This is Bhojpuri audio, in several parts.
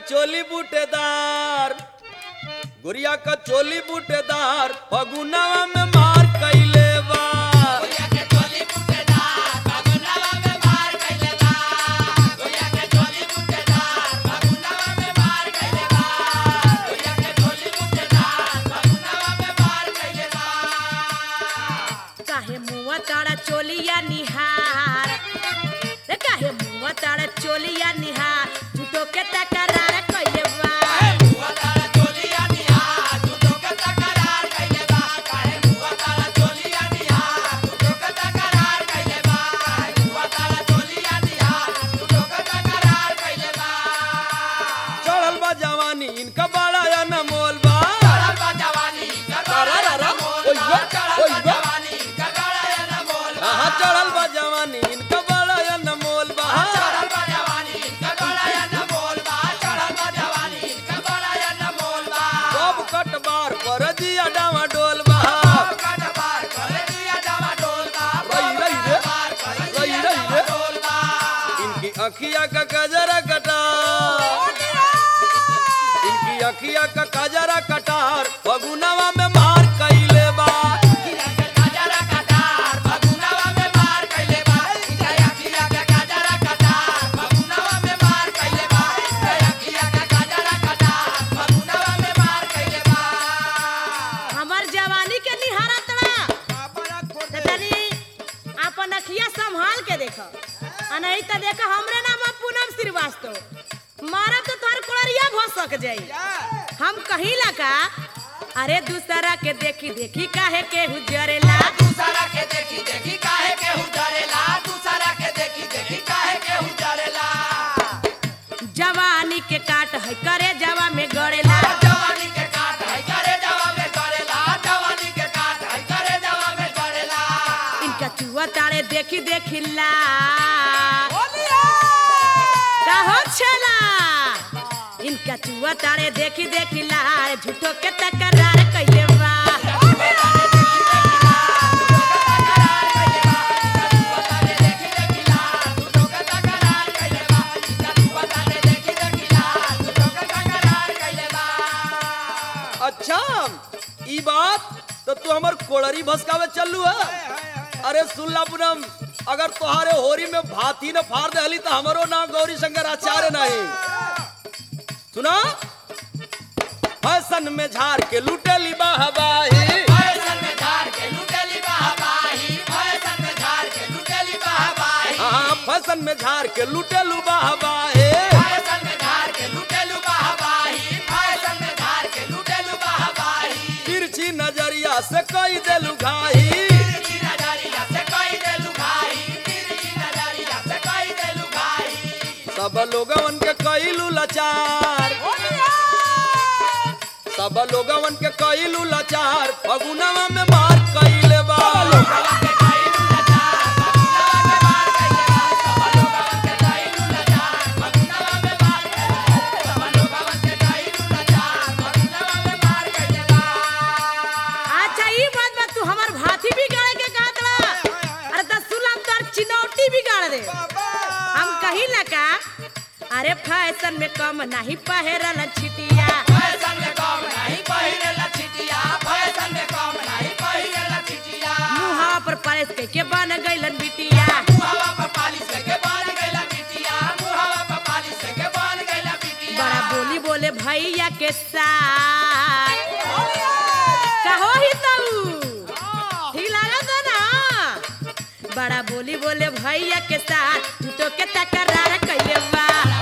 चोली बूटेदार गुड़िया का चोली बूटेदार फगुनावा में मार कैले बा काहे मुआ ताड़ा चोलिया निहार रे काहे मुआ ताड़ा चोलिया निहार झूठो के तकरार कइले बा चढ़ल बा जवानी इनका बड़ा या न मोल बा रा, रा, रा। ओइ बा, ओइ बा। हाँ, चढ़ल बा जवानी इनका बड़ा या न मोल बा सब कटबार पर दिया डावा डोल बा रई रई रे रई रई रे इनकी अखिया का कजरा कटार इनकी अखिया का कजरा कटार फगुनवा में मार कैले बा हमर जवानी के निहारा तड़ा त तनी अपन अखिया संभाल के देख आ नहीं त देख हमरे नाम है पूनम श्रीवास्तव मारब तो तोहर कोड़रिया भ सक जाई हम कहिला का अरे दूसरा के देखी देखी काहे के हुजरेला जवानी के काट है करे जवा में गड़ेला इनका चुआ तारे देखी देखी ला का हो छला इनका चुआ तारे देखी देखी ला झूठो के तकरार कइले बा अच्छा ई बात तो तू हमर कोड़री भसकावे चलू है अरे सुनला पूनम अगर तोहारे होरी में भाती न फाड़ दहली तो हमरो ना गौरी शंकर आचार्य नहीं सुना फैशन में झाड़ के लुटेली बाहबाही हाँ फैशन में झाड़ के लुटेलू बाहबाही तिरछी नजरिया से कई देलू घाही सब लोगवन के कईलू लाचार सब लोगवन के कईलू लाचार फगुनवा में मार कईले बा अच्छा ई बात बा तू हमर भाती बिगाड़े के कहत रहा अरे त सुलम तोर चिनौटी बिगाड़ दे हम कहिला का अरे फैशन में कम नहीं पहरल छिटिया मुहा पर पालिस के के बन गइलन बिटिया बड़ा बोली बोले भैया के साथ कहो ही तू ठीक लागत है ना बड़ा बोली बोले भैया के साथ झूठो के तकरार कइले बा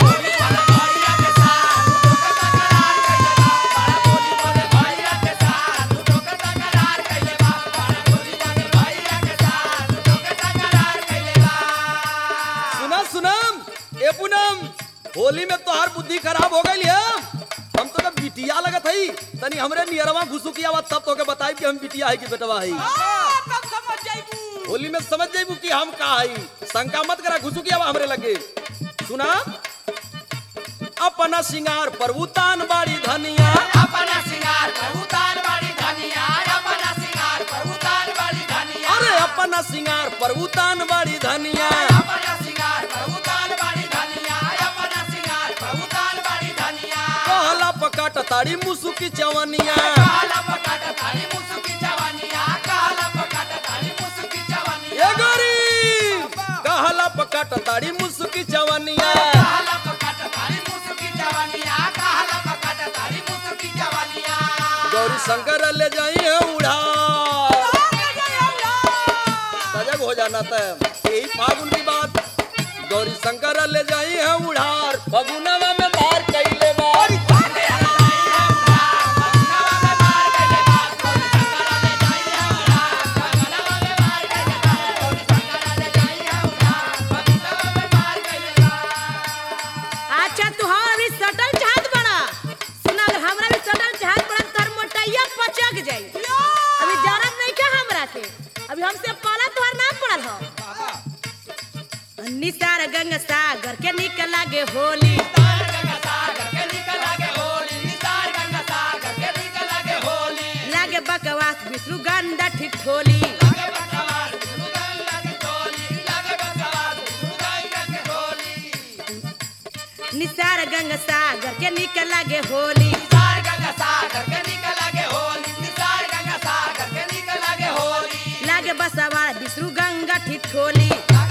सुना सुनम ए पूनम होली में तोहार बुद्धि खराब हो गई है हम तो जब बिटिया लगत हई तनी हमरे नियरवा घुसुकिया बा तब तोके बताई कि हम बिटिया है कि बेटवा है होली में समझ जाइबू कि हम का हई शंका मत करा घुसुकिया बा हमरे लगे सुना अपना सिंगार पर उतान बाड़ी धनिया अरे अपना सिंगार पर उतान बाड़ी धनिया काट ताड़ी मुसुकी चवनिया ये गोरी कहला पकाट ताड़ी मुसुकी चवनिया गौरी शंकर ले जाई है उड़ा सजग हो जाना था यही फागुन की बात गौरी शंकर ले जाई है उड़ार फगुनवा में मार कैले बार अच्छा तू हमरा भी सटल चाहत बड़ा सुना अगर हमरा भी सटल चाहत बड़ा तर मोटैया पचक जाई अभी जानत नहीं का हमरा के अभी हमसे पाला तोहर ना पड़ल हो निसार गंगा सागर के निकल लागे होली लागे बकवास विष्णु गंधा ठिठोली निसार गंगा सागर के निकल लागे होली लागे बसवार विष्णु गंगा ठिठोली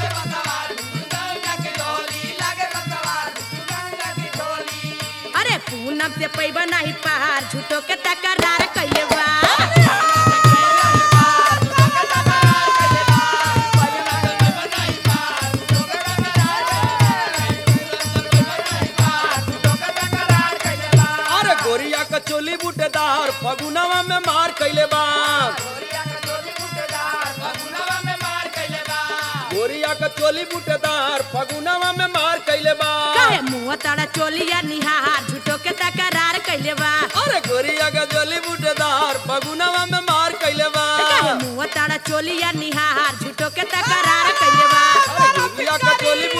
अरे पूनम से पैबा नहीं पहाड़ झूठो के तकरार कैले बा अरे गोरिया का चोली बूटेदार फगुनवा में मार कैले बा गोरिया का चोली बूटेदार फगुनवा में मार कैले बा कहे मुंह ताड़ा चोलिया निहार झूठो के तकरार कैले बा अरे गोरिया का चोली बूटेदार फगुनवा में मार कैले बा कहे मुंह ताड़ा चोलिया निहार झूठो के तकरार कैले बा अरे गोरिया का चोली